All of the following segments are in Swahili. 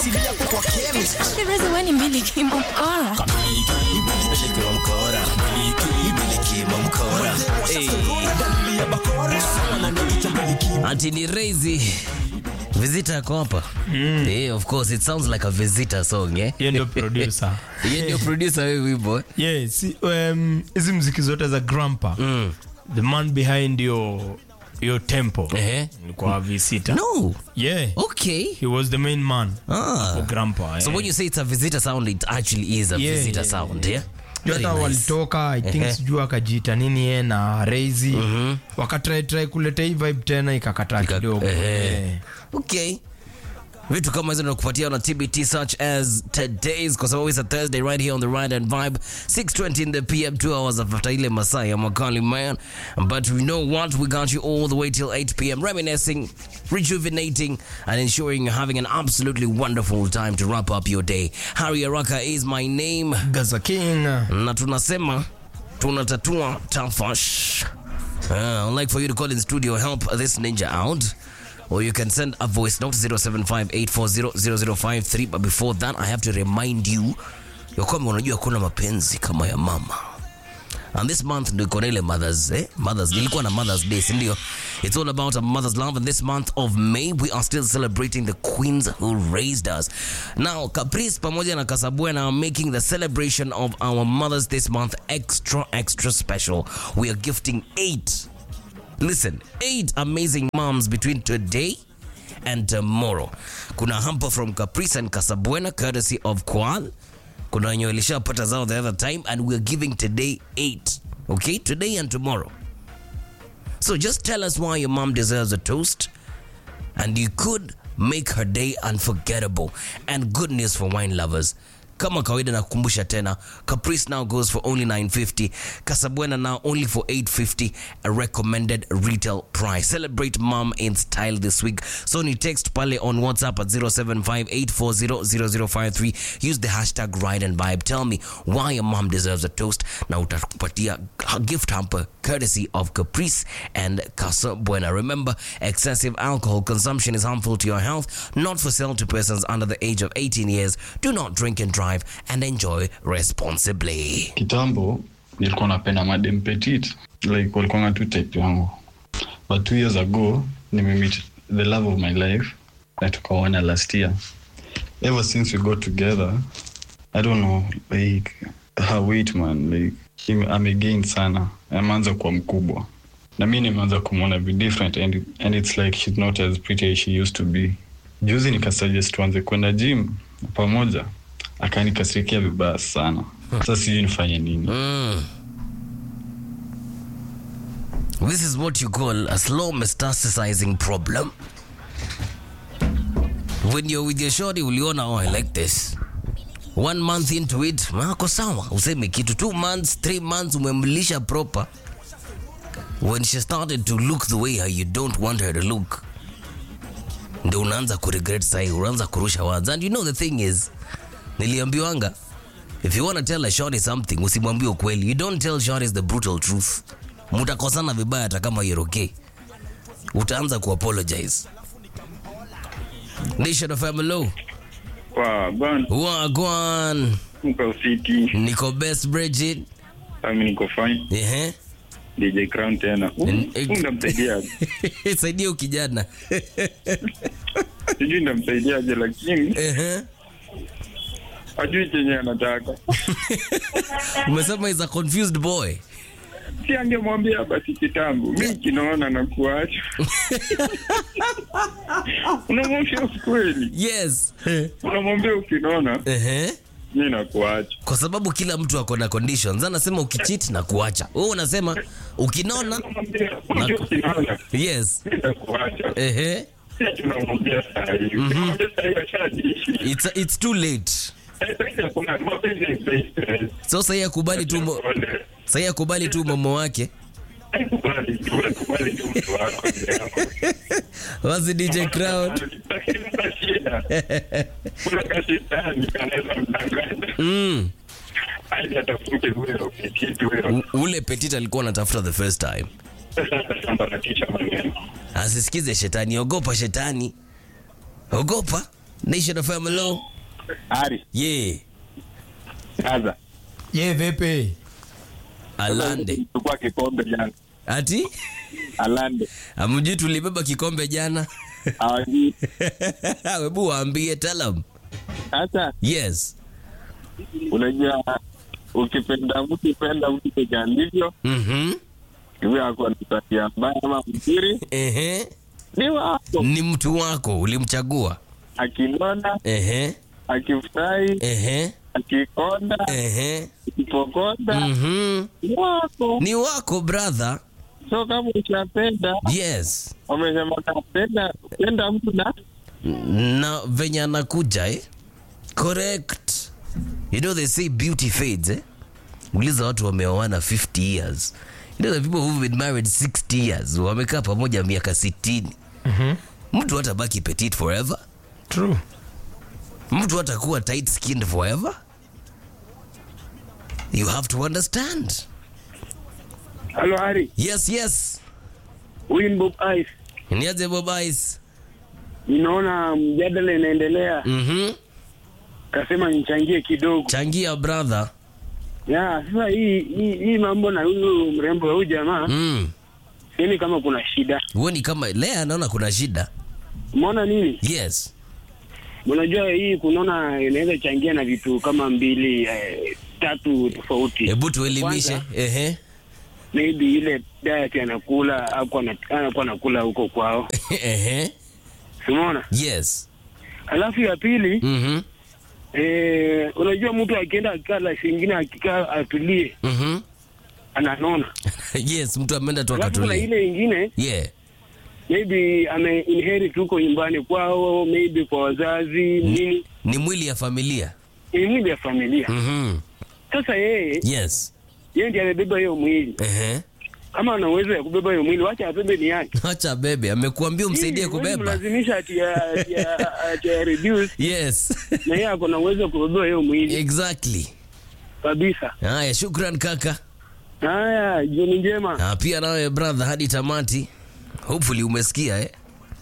Shirezi we ni mbili kimo mkora. Ati ni Razy. Visitor yako hapa. Eh, of course it sounds like a visitor song, eh? Yeye ndio producer. Yeye ndio producer wewe wimbo. Yeah, si um, hizi mziki zote za Grandpa. Mm. The man behind your your tempo. Eh. Ilikuwa visita. No. Yeah. Okay. He was the main man. Ah. For Grandpa. So eh. when you say it's a visitor sound, it actually is a Yeah, visitor yeah, sound, yeah? Juu Very hata nice. walitoka i think Ehe. sijui akajiita nini ye na Razy wakatrai try kuleta hii vibe tena ikakataa Ika- kidogo ehe. Eh. Okay. vitu kama hizo nakupatia na tbt such as today's kwa sababu it's a thursday right here on the ride and vibe 620 in the pm 2 hours after ile masaa ya makali man but we know what we got you all the way till 8 pm reminiscing rejuvenating and ensuring you're having an absolutely wonderful time to wrap up your day harry araka is my name Gaza King na tunasema tunatatua tafash uh, I'd like for you to call in studio help this ninja out or you can send a voice note 0758400053 but before that I have to remind you ya kwamba unajua kuna mapenzi kama ya mama and this month ndio iko na ile mothers eh? mothers ilikuwa na mothers day si ndio it's all about a mother's love and this month of may we are still celebrating the queens who raised us now caprice pamoja na kasabuena are making the celebration of our mothers this month extra extra special we are gifting eight listen eight amazing moms between today and tomorrow kuna hamper from caprice and casabuena courtesy of qual kuna wenye walishapata zao the other time and we're giving today eight okay today and tomorrow so just tell us why your mom deserves a toast and you could make her day unforgettable and good news for wine lovers kama kawaida nakukumbusha tena caprice now goes for only 950 casabuena now only for 850 a recommended retail price celebrate mom in style this week so ni text pale on whatsapp at 0758400053 use the hashtag ride and vibe tell me why your mom deserves a toast na utakupatia a gift hamper courtesy of caprice and casa buena remember excessive alcohol consumption is harmful to your health not for sale to persons under the age of 18 years do not drink and drive and enjoy responsibly kitambo nilikuwa napenda madem petit like walikuanga tu type yangu but two years ago nimemeet the love of my life na tukaona last year ever since we got together i don't know like her weight man like ime- amegain sana ameanza kuwa mkubwa na mi nimeanza kumwona be different and, and it's like she's not as pretty as she used to be juzi nikasuggest tuanze kwenda gym pamoja akanikasirikia vibaya sana sasa sijui nifanye nini Mm. This is what you call a slow metastasizing problem. When you're with your shorty, uliona, oh, I like this. One month into it, ako sawa, useme kitu. Two months, three months, umemlisha proper. When she started to look the way how you don't want her to look, ndio unaanza kuregret sahi, unaanza kurusha words. And you know the thing is, niliambiwanga, if you want to tell a shorty something usimwambie ukweli you don't tell shorties the brutal truth mutakosana vibaya hata kama you're okay utaanza kuapologize nation of MLO Kwa bwana wagwan mko fiti, niko best Bridget mimi niko fine. ehe DJ Crown tena. Mm, eh. Ndamsaidia. saidia ukijana Sijui ndamsaidiaje lakini ehe ajui chenye anataka. umesema is a confused boy Si angemwambia basi kitambo. Mimi kinaona na kuacha. Unamwambia ukweli. yes Unamwambia ukinaona ehe mimi nakuacha. kwa sababu kila mtu ako na conditions anasema ukichit na kuacha wewe unasema ukinona Unamwambia unajua ukinaona yes mimi nakuacha. ehe Sisi tunamwambia saa hii. Tunamwambia saa hii ashadishi. it's, it's too late Sasa kuna mapenzi ya face. so sahi akubali tu mo- sahi akubali tu momo wake Kubali tu, kubali tu mtu wako. wazi dj crown mm. U- ule petit alikuwa anatafuta the first time asisikize shetani ogopa shetani ogopa Nation of Hello. Ari, Yeah. sasa ye vipi Alande. chukua kikombe jana. Ati? Alande. Amjui tulibeba kikombe jana. Hawajui. Webu waambie tell them. Sasa Yes. unajua ukipenda mtu penda mtu peke alivyo, Mhm. iwe ako na tabia mbaya ama mzuri, Ehe. ni wako. Ni mtu wako ulimchagua. Akinona, Ehe. akifurahi, Ehe. akikonda, Ehe. akipokonda, Mhm. ni wako. Ni wako brother. So kama ushapenda, Yes. wamesema kapenda penda mtu na Na venye anakuja eh? Correct. You know they say beauty fades eh? Uliza watu wameoana 50 years. You know the people who've been married 60 years wamekaa pamoja miaka 60. Mtu hatabaki petite forever. true Mtu hatakuwa tight skinned forever. You have to understand. Halo Hari, Yes, yes. huyu ni Bob Ice. Niaje Bob Ice. Ninaona mjadala inaendelea, Mhm. kasema nichangie kidogo. Changia brother. Ya, sasa hii hii, hii mambo na huyu mrembo wa huyu jamaa Mm. sioni kama kuna shida. Huoni kama Lea anaona kuna shida? Umeona nini? Yes. Unajua hii kunaona inaweza changia na vitu kama mbili eh, tatu tofauti. Hebu tuelimishe. Kwanza, Ehe. maybe ile diet anakula hapo anakuwa anakula huko kwao. Ehe. Umeona? Yes. Alafu ya pili Mhm. eh, unajua mtu akienda akala singine akikaa atulie Mhm. ananona. yes, mtu ameenda tu Alafu kuna akatulia. ile ingine Yeah. maybe ame inherit huko nyumbani kwao, maybe kwa wazazi nini, Ni mwili ya familia. ni mwili ya familia. Mhm. Sasa yeye Yes. yeye ndiye amebeba hiyo mwili. Ehe. Kama ana uwezo ya kubeba hiyo mwili, wacha abebe ni yake. Acha bebe, amekuambia umsaidie Hii, huwezi kubeba. mlazimisha ati ya ati ya ati ya reduce Yes. na yeye ako na uwezo wa kubeba hiyo mwili exactly. kabisa. Haya, shukran kaka. Haya, jioni njema. Na pia nawe brother hadi tamati. Hopefully umesikia eh?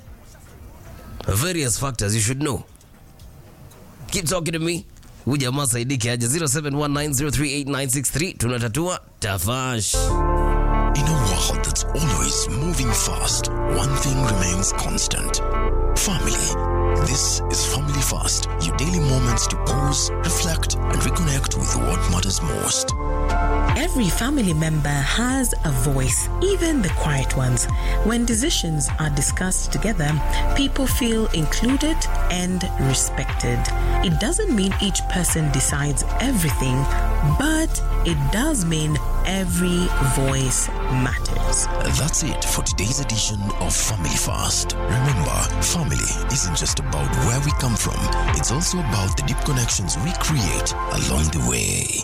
Various factors you should know. Keep talking to me. Huyu jamaa saidike aje 0719038963 tunatatua tafash. In a world that's always moving fast, one thing remains constant family. This is Family Fast, your daily moments to pause, reflect, and reconnect with what matters most. Every family member has a voice, even the quiet ones. When decisions are discussed together, people feel included and respected. It doesn't mean each person decides everything, but it does mean every voice matters. That's it for today's edition of Family Fast. Remember, family isn't just about where we come from, it's also about the deep connections we create along the way.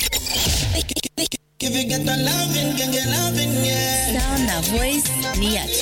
If you get the loving, get your loving, yeah. Sound na voice ni ya